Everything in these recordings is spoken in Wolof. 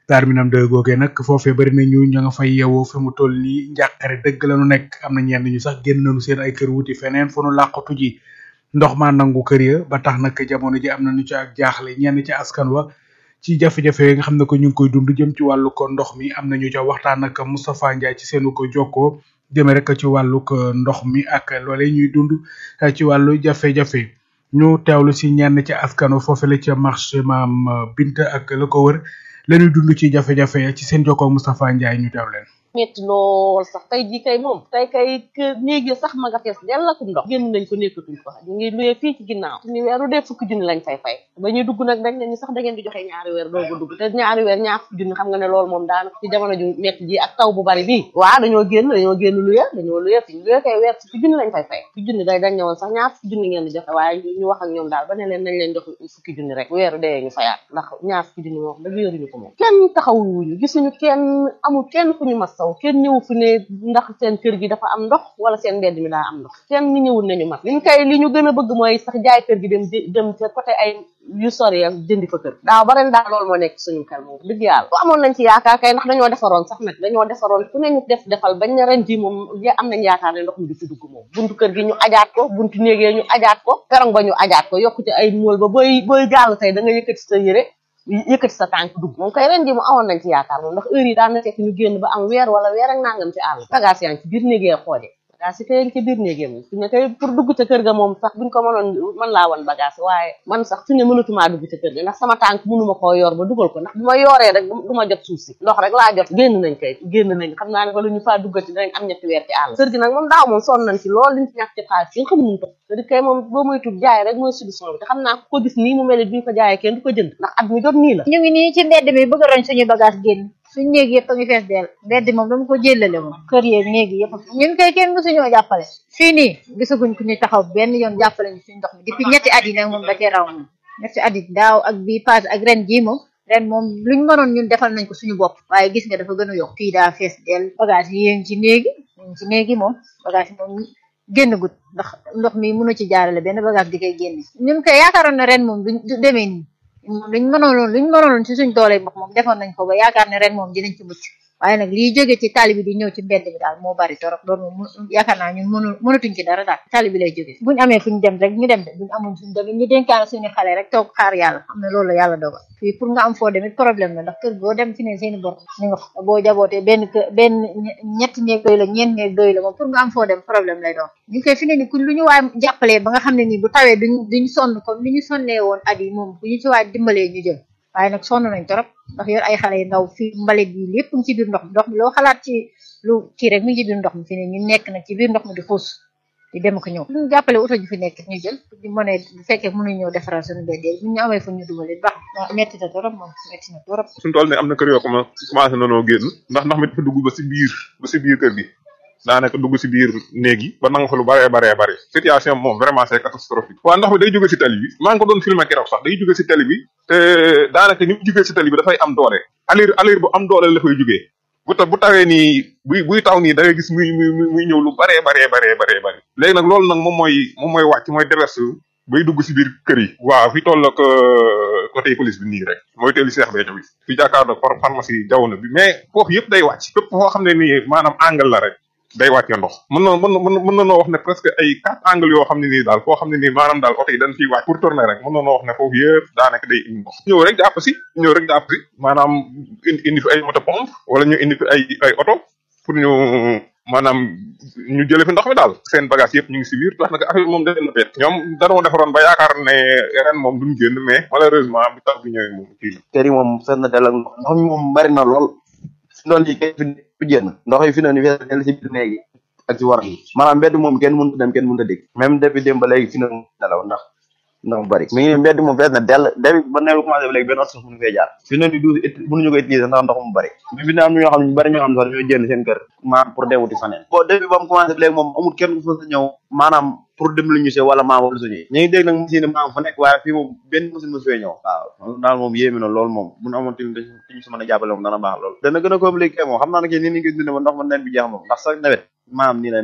daar minam de googee nag foofee bari na ñu ña nga fay yeewoo fi mu toll nii njàqare dëgg la nu nekk am na ñenn ñu sax génn nañu seen ay kër wuti feneen fu nu làqatu ji ndox maa nangu kër ya ba tax nag jamono ji am na ñu ci ak jaaxle ñenn ci askan wa ci jafe-jafe yi nga xam ne ko ñu ngi koy dund jëm ci wàllu ko ndox mi am na ñu ca waxtaan ak Moustapha Ndiaye ci seenu ko jokkoo jëme rek ci wàllu ko ndox mi ak loolee ñuy dund ci wàllu jafe-jafe ñu teewlu si ñenn ci askan wa foofu la ca marché maam Binta ak la ko wër la ñuy dund ci jafe-jafe ci seen jokkoo Moustapha Ndiaye ñu teew leen. metti lool sax tey jii kay moom tey kay néeg yi sax ma nga fees dell ak ndox génn nañ ko nekkatuñ ko ñu ngi luyee fii ci ginnaaw suñu weeru dee fukki junni lañ fay fay ba ñuy dugg nag dañ ne ñu sax da ngeen di joxe ñaari weer doogu dugg te ñaari weer ñaar fukki junni xam nga ne loolu moom daanaka ci jamono ju metti ji ak taw bu bari bii waaw dañoo génn dañoo génn luye dañoo luye fi ñu luye kay weer fukki junni lañ fay fay fukki junni day dañ ne woon sax ñaar fukki junni ngeen di joxe waaye ñu wax ak ñoom daal ba ne leen nañ leen jox fukki junni rek bu weeru dee ñu fayaat ndax ñaar fukki junni moom dëgg yoruñu ko moom kenn taxawuñu gisuñu kenn amul kenn ku ñu masaw kenn ñëw fi ne ndax seen kër gi dafa am ndox wala seen mbedd mi daa am ndox kenn ni ñëwul nañu mat liñ kay li ñu gën a bëgg mooy sax jaay kër gi dem dem ca côté ay yu sori ak jëndi fa kër daaw ba ren daal loolu moo nekk suñu xel moom dëgg yàlla bu amoon nañ ci yaakaar kay ndax dañoo defaroon sax nag dañoo defaroon ku ne ñu def defal bañ na ren ji moom am nañ yaakaar ne ndox mi du fi dugg moom buntu kër gi ñu ajaat ko buntu néegee ñu ajaat ko perong ba ñu ajaat ko yokku ci ay mool ba booy booy gaalu tey da nga yëkkati sa yére yëkkati sa tànk dugg moom kay ren ji mu amoon nañ ci yaakaar moom ndax heure yi daan na fekk ñu génn ba am weer wala weer ak nangam ci àll bagage yaa ngi ci biir néegee xoode bagage yi kay ci biir néegee moom fi ne kay pour dugg ca kër ga moom sax buñ ko mënoon mën laa wan bagage waaye man sax fi ne mënatumaa dugg ca kër ga ndax sama tànk mënuma koo yor ba dugal ko ndax bu ma yooree rek du ma jot suuf si ndox rek laa jot génn nañ kay génn nañ xam naa ne wala ñu faa duggati danañ am ñetti weer ci àll kër gi nag moom daaw moom sonn nañ ci lool liñ ci ñàkk ci xaalis yi xamuñu ko kër gi kay moom boo moy tub jaay rek mooy solution bi te xam naa ku ko gis nii mu mel ni duñ ko jaayee kenn du ko jënd ndax at mi jot nii la ñu ngi nii ci mbedd mi bëgg a roñ suñu bagage génn suñu néeg yëpp a ngi fees dell mbedd moom dama ko jëllale moom kër yeeg néeg yëpp ñun kay kenn mësuñoo jàppale fii nii gisaguñ ku ñu taxaw benn yoon jàppale ñu suñu ndox mi depuis ñetti at yi nag moom da cee raw moom ñetti at yi daaw ak bii passé ak ren jii moom ren moom luñ mënoon ñun defal nañ ko suñu bopp waaye gis nga dafa gën a yokk fii daa fees dell bagage yi yéen ci néegi yéen ci néegi moom bagage yi moom génn gut ndax ndox mi mënu ci jaarale benn bagage di koy génne ñun koy yaakaaroon na ren moom du demee nii moom luñ mënoon luñ mënoon ci suñ doole ndox moom defoon nañ ko ba yaakaar ne ren moom dinañ ci mucc waaye nag liy jóge ci tali bi di ñëw ci mbedd bi daal moo bari torop loolu moom yaakaar naa ñun mënu mënatuñ ci dara daal tali bi lay jóge buñ amee fuñ dem rek ñu dem de buñ amul fuñ dem ñu dénkaan suñu xale rek toog xaar yàlla xam ne loolu la yàlla dogal fii pour nga am foo demit problème la ndax kër boo dem fi ne seeni bor ñu nga fa boo jabootee benn kër benn ñetti néeg doy la ñeent néeg doy la moom pour nga am foo dem problème lay doon ñu koy fi ne ni ku lu ñu waay jàppalee ba nga xam ne nii bu tawee duñ duñ sonn comme ni ñu sonnee woon at yi moom ku ñu ci waay dimbalee ñu jël waaye nag sonn nañ torop ndax yor ay xale yu ndaw fii mbalit bi lépp ngi ci biir ndox mi ndox mi loo xalaat ci lu kii rek mi ngi ci biir ndox mi fi ne ñu nekk nag ci biir ndox mi di xuus di dem ko ñëw ñu jàppale oto ji fi nekk ñu jël di mën a bu fekkee mënuñ ñëw defaral suñu beddee bu ñu amee fu ñu dugalee baax metti na torop moom metti na torop suñu tool ne am na kër yoo xam ne commencé nanoo génn ndax ndox mi dafa dugg ba si biir ba si biir kër gi daanaka dugg si biir néeg yi ba nanga fa lu baree baree bare situation moom vraiment c'est catastrophique waa ndox mi day jóge si tali bi maa ngi ko doon filmer keroog sax day jóge si tali bi te daanaka ni mu jógee si tali bi dafay am doole alir alir bu am doole la fay jógee bu ta bu tawee nii buy buy taw nii da ngay gis muy muy muy ñëw lu baree baree baree baree bëri léegi nag loolu nag moom mooy moom mooy wàcc mooy déverse bay dugg si biir kër yi waaw fi toll ak côté police bi nii rek mooy teelu Cheikh Béthio bi fi jàkkaarloo pharmacie jawono bi mais foofu yëpp day wàcc fépp foo xam ne nii maanaam angle la rek day wàccee ndox mën na mën na mën na noo wax ne presque ay quatre angles yoo xam ne nii daal foo xam ne nii maanaam daal oto yi dañ fiy wàcc pour tourner rek mën na noo wax ne foofu yëpp daanaka day indi ndox ñëw rek jàpp si ñëw rek jàpp si maanaam indi indi fi ay moto pompe wala ñu indi fi ay ay oto pour ñu maanaam ñu jële fi ndox mi daal seen bagage yëpp ñu ngi si biir tax nag affaire moom da leen a bett ñoom danoo defaroon ba yaakaar ne ren moom duñ génn mais malheureusement bi tax bi ñëwee moom kii kër yi moom fees na del ak ndox ndox mi moom bari na lool fi doon lii kay fi fi génn ndox yi fi noonu fees na del si biir néegi ak ci war yi maanaam mbedd moom kenn mënut a dem kenn mënut a dégg même depuis démb ba léegi fi noonu nelaw ndax ndox mu bari mi ngi mbedd moom fees na dell depuis ba neelu commencé ba léegi benn oto sax mënu fee jaar fi noonu du mënuñu ko utiliser ndax ndox mu bari mais fi ne am na ñoo xam ne ñu bari ñoo xam ne sax dañoo génn seen kër maanaam pour dem wuti faneen bon depuis ba mu commencé ba léegi moom amul kenn ku fa sa ñëw maanaam pour dem lu ñu see wala maam wala suñu ñu ngi dégg nag machine maam fa nekk waaye fii moom benn machine mosu fee ñëw waaw daal moom yéemi na loolu moom bu ñu amoon tamit fi ñu si mën a jàppale moom dana baax loolu dana gën a compliqué moom xam naa ne kii nii ni ngi dundee ba ndox ma nawet bi jeex moom ndax sax nawet maam nii lay mel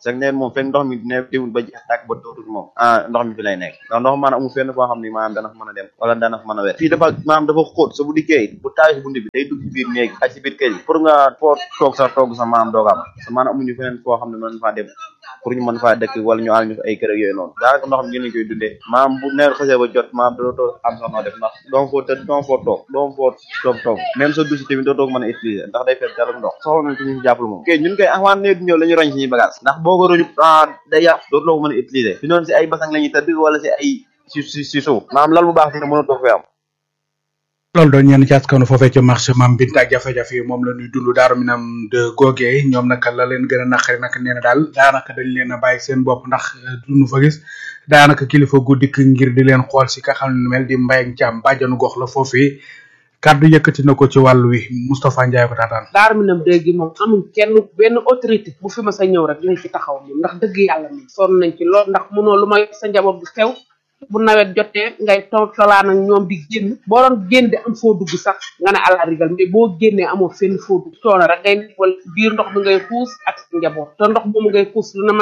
chaque nawet moom fekk ndox mi ne déwul ba jeex tàkk ba dootul moom ah ndox mi fi lay nekk ndax ndox maanaam amul fenn foo xam ni maanaam dana fa mën a dem wala dana fa mën a wet fii dafa maanaam dafa xóot sa bu dikkee bu tawee si bunt bi day dugg ci biir néeg ak si biir kër yi pour nga foo toog sa toog sa maanaam dooga am sa maanaam amuñu feneen foo xam ne mën faa dem pour ñu mën faa dëkk wala ñu àll ñu fa ay kër ak yooyu noonu daanaka ndox mi ngeen koy dundee maanaam bu nawet xasee ba jot maanaam dootoo am sax noo def ndax doom foo tëdd doom foo toog doom foo toog toog même sa douche tamit dootoo ko mën a utiliser ndax day fekk dara ndox soxla nañ ko ñu si jàppale moom ok ñun koy avant nawet di ñëw la ñu roñ suñuy bagage ndax boo ko roñu day yàq dootoo ko mën a utiliser fi noonu si ay basang la ñuy tëdd wala si ay si si si suuf maanaam lal bu baax dina mën a toog fi am loolu doon ñenn ci askanu foofee ca marché mam bint ak jafe-jafe yi moom la ñuy dund daaru minam de googee ñoom naka la leen gën a naqari naka nee na daal daanaka dañ leen a bàyyi seen bopp ndax duñu fa gis daanaka kilifa gu dikk ngir di leen xool si ka xam ne mel di mbay ak jàmm bàjjanu gox la foofee kaddu yëkkati na ko ci wàllu wi Moustapha Ndiaye ko taataan daaru minam dégg moom amul kenn benn autorité bu fi ma sa ñëw rek lañ fi taxaw moom ndax dëgg yàlla moom sonn nañ ci lool ndax mënoo lu may sa njaboot bu xew bu nawet jotee ngay toog tolaan ak ñoom di génn boo doon génn di am foo dugg sax nga ne àla rigal mais boo génnee amoo fenn foo dugg coono rek ngay nekk wala biir ndox bi ngay xuus ak njaboot te ndox moomu ngay xuus lu na